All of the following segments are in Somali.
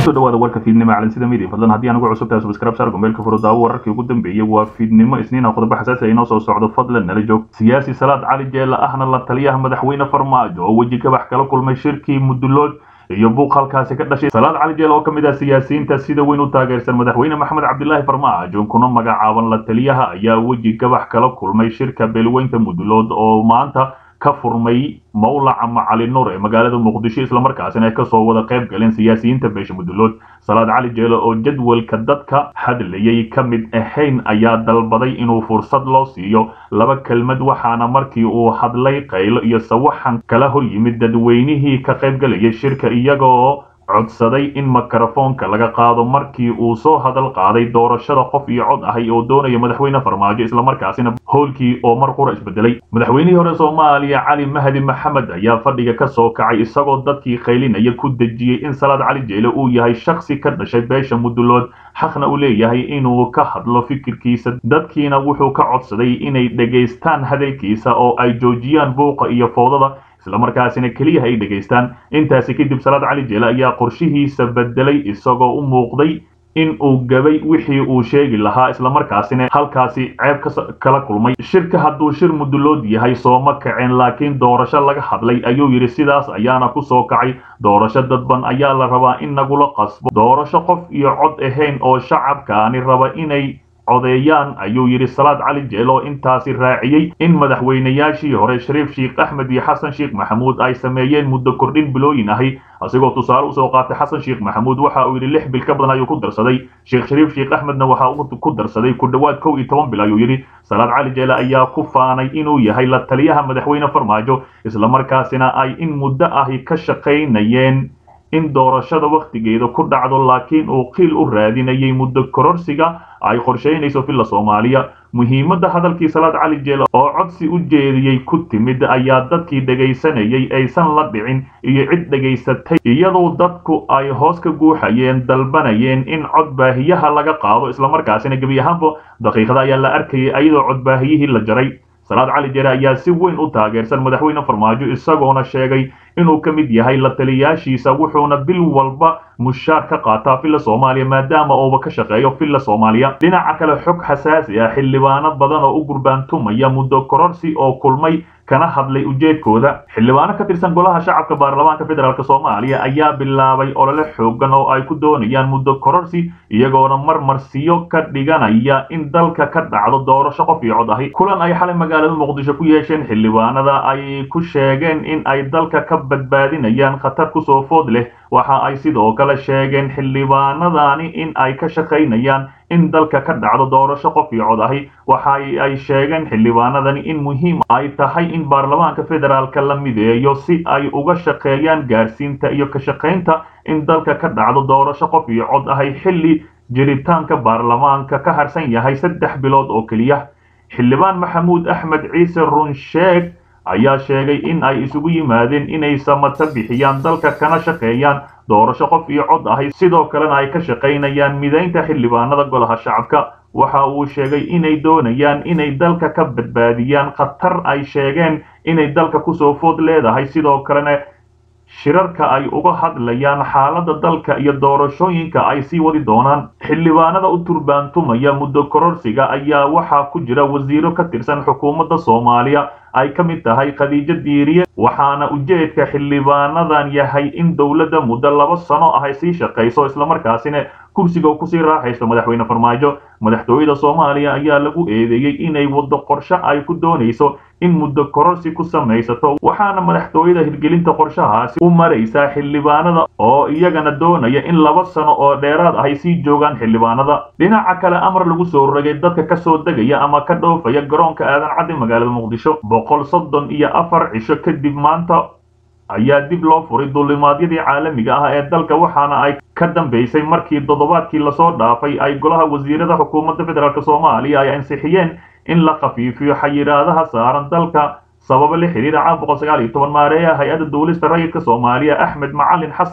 kusoo dhawaada warka fiidnimo calansida media fadlan haddii aan ugu cusub tahay subscribe saar gombeelka furo daawo wararkii ugu dambeeyey waa fiidnimo isniina qodobo xasaasi ah inoo soo socdo fadlan nala joog siyaasi salaad cali jeela ahna la taliyaha madaxweyne farmaajo oo weji kabax kala kulmay shirkii mudulood iyo buuq halkaasi ka dhashay salaad cali jeel oo ka mid ah siyaasiyiinta sida weyn u taageersan madaxweyne maxamed cabdilaahi farmaajo kuna magacaaban la taliyaha ayaa weji kabax kala kulmay shirka beelweynta mudulood oo maanta ka furmay mawlaca macali nuur ee magaalada muqdisho islamarkaasina ay kasoo wada qayb galeen siyaasiyiinta beesha mudulood salaad cali jeelo oo jadwalka dadka hadlayay ka mid ahayn ayaa dalbaday inuu fursad loo siiyo laba kelmad waxaana markii uu hadlay qaylo iyo sawaxan kala hor yimid dadweynihii ka qayb galayay shirka iyagoo codsaday in mikrofoonka laga qaado markii uu soo hadal qaaday doorashada qof iyo cod ahay oo doonaya madaxweyne farmaajo islamarkaasina howlkii oo mar qura isbedelay madaxweynihii hore soomaaliya cali mahdi maxamed ayaa fadhiga ka soo kacay isagoo dadkii qaylinaya ku dejiyey in salaad cali jeele uu yahay shaksi ka dhashay beesha mudulood xaqna uu leeyahay inuu ka hadlo fikirkiisa dadkiina wuxuu ka codsaday inay dhegaystaan hadalkiisa oo ay joojiyaan buuqa iyo foodada islamarkaasina keliya ay dhegaystaan intaasi kadib salaad cali jeele ayaa qorshihiisa bedelay isagoo u muuqday in uu gabay wixii uu sheegi lahaa islamarkaasina halkaasi ceeb kala kulmay shirka hadduu shir mudulood yahay sooma kaceen laakiin doorasho laga hadlay ayuu yidhi sidaas ayaana ku soo kacay doorasho dadban ayaa la rabaa in nagula qasbo doorasho qof iyo cod ahayn oo shacabkaani raba inay codeeyaan ayuu yidhi salaad cali jeel oo intaasi raaciyey in madaxweynayaashii hore shariif sheikh axmed iyo xasan sheikh maxamuud ay sameeyeen muddo kordhin bilooyin ahi asigoo tusaale usoo qaatay xasan sheikh maxamuud waxa uu yidhi lix bil ka badan ayuu ku darsaday sheekh shariif sheikh axmedna waxa uu ku darsaday ku dhowaad kow iyo toban bil ayuu yidhi salaad cali jeele ayaa ku faanay inuu yahay la taliyaha madaxweyne farmaajo islamarkaasina ay in muddo ahi ka shaqaynayeen in doorashada wakhtigeeda ku dhacdo laakiin uu qiil u raadinayay muddo kororsiga ay qorshaynayso villa soomaaliya muhiimadda hadalkii salaad cali jeele oo codsi u jeediyey ku timid ayaa dadkii dhegaysanayay aysan la dhicin iyo cid dhegaysatay iyadoo dadku ay hoos ka guuxayeen dalbanayeen in codbaahiyaha laga qaado islamarkaasina gebi ahaanba daqiiqada ayaa la arkayay iyadoo codbaahiyihii la jaray salaad cali jeere ayaa si weyn u taageersan madaxweyne farmaajo isagoona sheegay inuu ka mid yahay la taliyaashiisa wuxuuna bil walba mushaar ka qaataa villa soomaaliya maadaama uuba ka shaqeeyo villa soomaaliya dhinaca kale xog xasaasi ah xildhibaano badan oo u gurbaantumaya muddo kororsi oo kulmay kana hadlay ujeedkooda xildhibaano ka tirsan golaha shacabka baarlamaanka federaalk soomaaliya ayaa bilaabay olole xoogan oo ay ku doonayaan muddo kororsi iyagoona marmarsiyo ka dhiganaya in dalka ka dhacdo doorasho qof iyo cod ahi kulan ay xalay magaalada muqdisho ku yeesheen xildhibaanada ay ku sheegeen in ay dalka ka badbaadinayaan khatar kusoo food leh waxa ay sidoo kale sheegeen xildhibaanadani in ay ka shaqaynayaan in dalka ka dhacdo doorasho qof iyo cod ahi waxa ay sheegeen xildhibaanadani in muhiim ay tahay in baarlamaanka federaalka la mideeyo si ay uga shaqeeyaan gaarsiinta iyo ka shaqaynta in dalka ka dhacdo doorasho qof iyo cod ahi xilli jiritaanka baarlamaanka ka harsan yahay saddex bilood oo keliya xildhibaan maxamuud axmed ciise runsheeg ayaa sheegay in ay isugu yimaadeen inay samata bixiyaan dalka kana shaqeeyaan doorasho qof iyo cod ahi sidoo kalena ay ka shaqaynayaan midaynta xildhibaanada golaha shacabka waxa uu sheegay inay doonayaan inay dalka ka badbaadiyaan khatar ay sheegeen inay dalka kusoo food leedahay sidoo kalena shirarka ay uga hadlayaan xaaladda dalka iyo doorashooyinka ay sii wadi doonaan xildhibaanada u turbaantumaya muddo kororsiga ayaa waxaa ku jira wasiiro ka tirsan xukuumadda soomaaliya ay ka mid tahay khadiijo diiriye waxaana ujeedka xildhibaanadan yahay in dowladda muddo laba sano ah ay sii shaqayso islamarkaasina kursiga kusii raaxaysto madaxweyne farmaajo madaxtooyada soomaaliya ayaa lagu eedeeyey inay waddo qorshe ay ku doonayso in muddo kororsi ku samaysato waxaana madaxtooyada hirgelinta qorshahaasi u maraysaa xildhibaanada oo iyagana doonaya in laba sano oo dheeraad ahay sii joogaan xildhibaanada dhinaca kale amar lagu soo rogay dadka ka soo degaya ama ka dhoofaya garoonka aadan caddi magaalada muqdisho boqol soddon iyo afar cisho kadib maanta ayaa dib loo furay duulimaadyadii caalamiga ah ee dalka waxaana ay ka dambaysay markii toddobaadkii lasoo dhaafay ay golaha wasiirada xukuumadda federaalk soomaaliya ay ansixiyeen in la khafiifiyo xayiraadaha saaran dalka sababa la xiriira caan boqol sagaal iyo toban maareeya hay-adda duulista rayidka soomaaliya axmed macalin xasan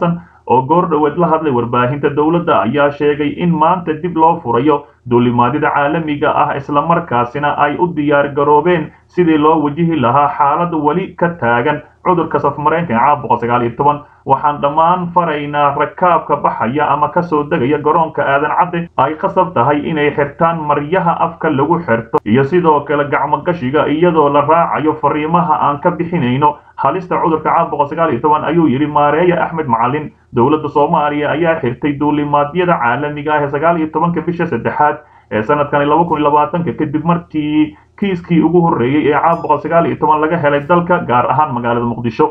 oo goor dhoweed la hadlay warbaahinta dowladda ayaa sheegay in maanta dib loo furayo duulimaadyada caalamiga ah islamarkaasina ay u diyaar garoobeen sidii loo wajihi lahaa xaalad weli ka taagan cudurka safmareenka caabuqa sagaal iyo toban waxaan dhammaan faraynaa rakaabka baxaya ama kasoo degaya garoonka aadan cadde ay qasab tahay inay xirtaan maryaha afka lagu xirto iyo sidoo kale gacmogashiga iyadoo la raacayo fariimaha aan ka bixinayno halista cudurka caabuqa sagaal iyo toban ayuu yidhi maareeye axmed macalin dowladda soomaaliya ayaa xirtay duulimaadyada caalamiga ah ee sagaal iyo tobanka bisha saddexaad ee sanadkani laba kun iyo labaatanka kadib markii kiiskii ugu horreeyey ee caabuqa sagaal iyo toban laga helay dalka gaar ahaan magaalada muqdisho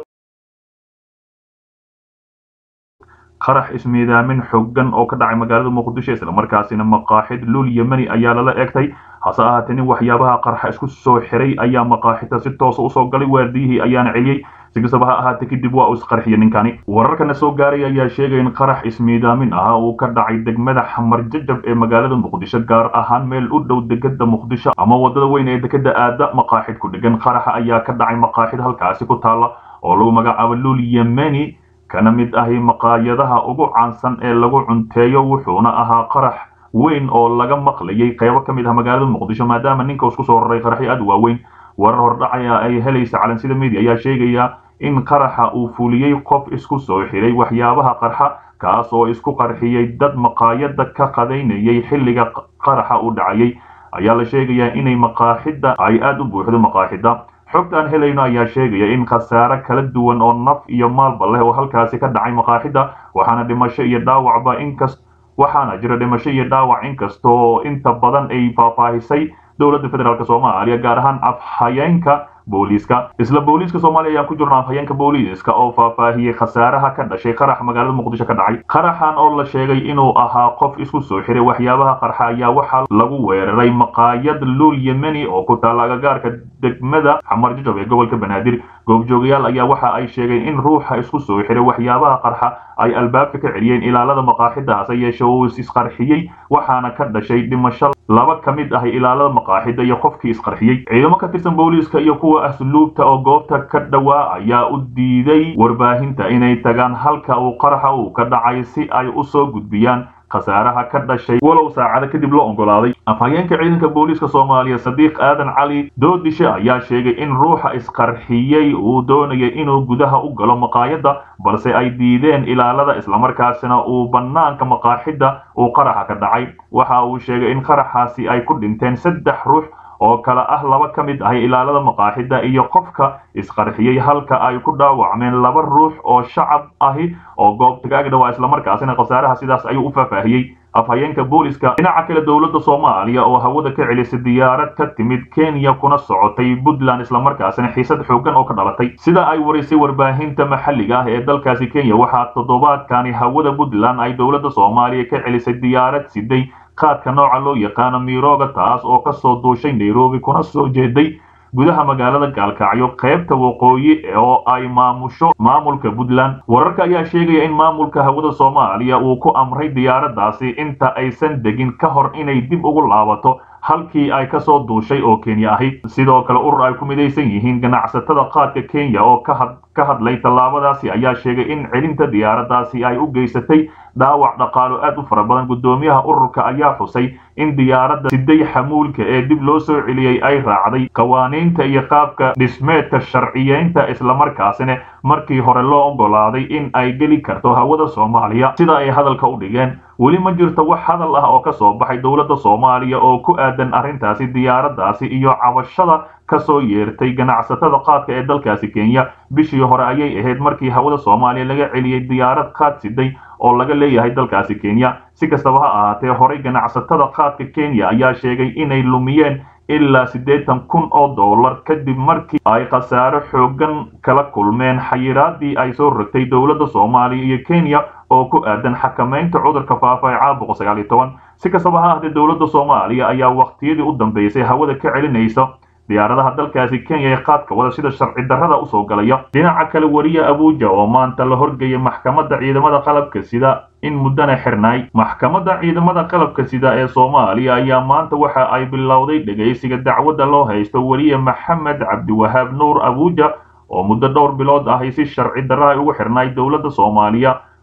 qarax ismiidaamin xooggan oo ka dhacay magaalada muqdisho islamarkaasina maqaaxid luul yemeni ayaa lala egtay hase ahaatee nin waxyaabaha qarxa isku soo xiray ayaa maqaaxida si toosa usoo galay waardiyihii ayaana celiyey si kastaba ha ahaatee kadib waa uu isqarxiyey ninkani wararkana soo gaaray ayaa sheegay in qarax ismiidaamin ah uu ka dhacay degmada xamar jajab ee magaalada muqdisho gaar ahaan meel u dhow degada muqdisho ama wadada weyn ee dekada aada maqaaxid ku dhegan qaraxa ayaa ka dhacay maqaaxid halkaasi ku taala oo lagu magacaabo luul yemeni kana mid ahi maqaayadaha ugu caansan ee lagu cunteeyo wuxuuna ahaa qarax weyn oo laga maqlayay qaybo ka mid ah magaalada muqdisho maadaama ninka isku soo raray qaraxyo aad u waaweyn warar hordhacaya ay helaysa calansida media ayaa sheegaya in qaraxa uu fuliyey qof isku soo xiray waxyaabaha qarxa kaas oo isku qarxiyey dad maqaayada ka qadaynayay xilliga qaraxa u dhacayay ayaa la sheegayaa inay maqaaxida ay aada u buuxdo maqaaxida xogta aan helayno ayaa sheegaya in khasaare kala duwan oo naf iyo maalba leh oo halkaasi ka dhacay maqaaxida waxaana dhimasho iyo dhaawacba inkas waxaana jira dhimasho iyo dhaawac inkastoo inta badan ay faahfaahisay dowladda federaalk soomaaliya gaar ahaan afhayeenka booliiska isla booliiska soomaaliya ayaan ku jirno afhayeenka booliiska oo faahfaahiyey khasaaraha ka dhashay qarax magaalada muqdisho ka dhacay qaraxan oo la sheegay inuu ahaa qof isku soo xiray waxyaabaha qarxa ayaa waxaa lagu weeraray maqaayad luul yemeni oo ku taala agagaarka degmada xamar jajab ee gobolka banaadir goobjoogayaal ayaa waxa ay sheegeen in ruuxa isku soo xiray waxyaabaha qarxa ay albaabka ka celiyeen ilaalada maqaaxida hase yeeshe uu isqarxiyey waxaana ka dhashay dhimasho laba ka mid ah ilaalada maqaaxida iyo qofkii isqarxiyey ciidamo ka tirsan booliiska iyo kuwa asluubta oo goobta ka dhowaa ayaa u diiday warbaahinta inay tagaan halka uu qaraxa uu ka dhacay si ay u soo gudbiyaan khasaaraha ka dhashay walow saacado kadib loo oggolaaday afhayeenka ciidanka booliiska soomaaliya sadiiq aadan cali doodishe ayaa sheegay in ruuxa isqarxiyey uu doonayay inuu gudaha u galo maqaayadda balse ay diideen ilaalada islamarkaasina uu bannaanka maqaaxidda uu qaraxa ka dhacay waxa uu sheegay in qaraxaasi ay ku dhinteen saddex ruux oo kale ah laba ka mid ah ilaalada maqaaxida iyo qofka isqarxiyey halka ay ku dhaawacmeen laba ruux oo shacab ahi oo goobta ka agdhawaa islamarkaasina khasaaraha sidaas ayuu u faahfaahiyey afhayeenka booliska dhinaca kale dowladda soomaaliya oo hawada ka celisay diyaarad ka timid kenya kuna socotay puntland islamarkaasina xiisad xoogan oo ka dhalatay sida ay warisay warbaahinta maxalliga ah ee dalkaasi kenya waxaa toddobaadkani hawada puntland ay dowladda soomaaliya ka celisay diyaarad siday qaadka nooca loo yaqaano miirooga taas oo ka soo duushay nairobi kuna soo jeeday gudaha magaalada gaalkacyo qaybta waqooyi oo ay maamusho maamulka puntland wararka ayaa sheegaya in maamulka hawada soomaaliya uu ku amray diyaaraddaasi inta aysan degin ka hor inay dib ugu laabato halkii ay ka soo duushay oo kenya ahi sidoo kale urur ay ku midaysan yihiin ganacsatada qaadka kenya oo ka hadlay tallaabadaasi ayaa sheegay in celinta diyaaraddaasi ay u geysatay dhaawac dhaqaalo aad u fara badan guddoomiyaha ururka ayaa xusay in diyaaradda siday xamuulka ee dib loo soo celiyey ay raacday qawaaniinta iyo qaabka dhismeedka sharciyeynta islamarkaasina markii hore loo oggolaaday in ay geli karto hawada soomaaliya sida ay hadalka u dhigeen weli ma jirto wax hadal ah oo ka soo baxay dowladda soomaaliya oo ku aadan arrintaasi diyaaraddaasi iyo cabashada ka soo yeertay ganacsatada qaadka ee dalkaasi kenya bishii hore ayay ahayd markii hawada soomaaliya laga celiyey diyaarad qaad siday oo laga leeyahay dalkaasi kenya si kastaba ha ahaatee horey ganacsatada qaadka kenya ayaa sheegay inay lumiyeen ilaa siddeetan kun oo dollar kadib markii ay khasaaro xoogan kala kulmeen xayiraadii ay soo rogtay dowladda soomaaliya iyo kenya oo ku aadan xakamaynta cudurka faafa ee caabuqa sagaal iyo toban si kastaba ha ahaatee dowladda soomaaliya ayaa waqtiyadii u dambeysay hawada ka celinaysa diyaaradaha dalkaasi kenya ee qaadka wada sida sharci darrada usoo galaya dhinaca kale wariye abuuja oo maanta la horgeeyay maxkamadda ciidamada qalabka sida in muddana xirnaay maxkamadda ciidamada qalabka sida ee soomaaliya ayaa maanta waxa ay bilowday dhegaysiga dacwadda loo haysto wariye maxamed cabdiwahaab nuur abuuja oo muddo dhowr bilood ahi si sharci darra ay ugu xirnaay dowladda soomaaliya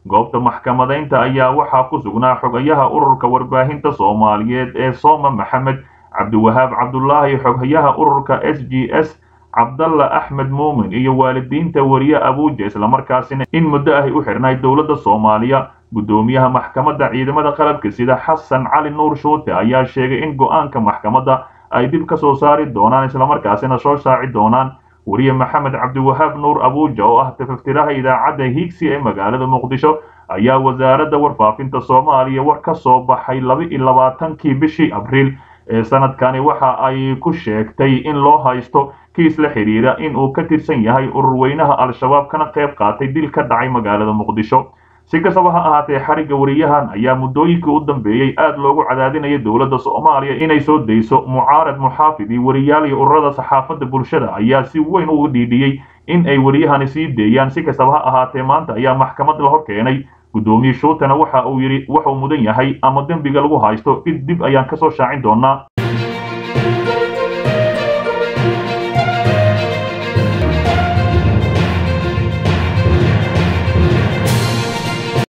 goobta maxkamadaynta ayaa waxaa ku sugnaa xogayaha ururka warbaahinta soomaaliyeed ee sooma maxamed cabdiwahaab cabdulaahi xoghayaha ururka s g s cabdalla axmed muumin iyo waalidiinta wariye abuuja islamarkaasina in muddo ahy u xidhnay dowladda soomaaliya guddoomiyaha maxkamadda ciidamada qalabka sida xasan cali nuur shuute ayaa sheegay in go-aanka maxkamadda ay dib ka soo saari doonaan islamarkaasina soo saaci doonaan wariye maxamed cabdiwahaab nuur abuuja oo ah tafaftiraha idaacadda higsi ee magaalada muqdisho ayaa wasaaradda warfaafinta soomaaliya war ka soo baxay laba iyo labaatankii bishii abriil ee sanadkani waxa ay ku sheegtay in loo haysto kiis la xidhiira in uu ka tirsan yahay ururweynaha al-shabaab kana qayb qaatay dil ka dhacay magaalada muqdisho si kastaba ha ahaatee xarigga wariyahan ayaa muddooyinkii u dambeeyey aad loogu cadaadinaya dowladda soomaaliya inay soo dayso mucaarad muxaafid iyo wariyaal iyo ururada saxaafadda bulshada ayaa si weyn uga dhiidhiyey in ay wariyahani sii deeyaan si kastaba ha ahaatee maanta ayaa maxkamad la hor keenay guddoomiye shuutana waxa uu yidhi wuxuu mudan yahay ama dembiga lagu haysto dib dib ayaan kasoo shaacin doonaa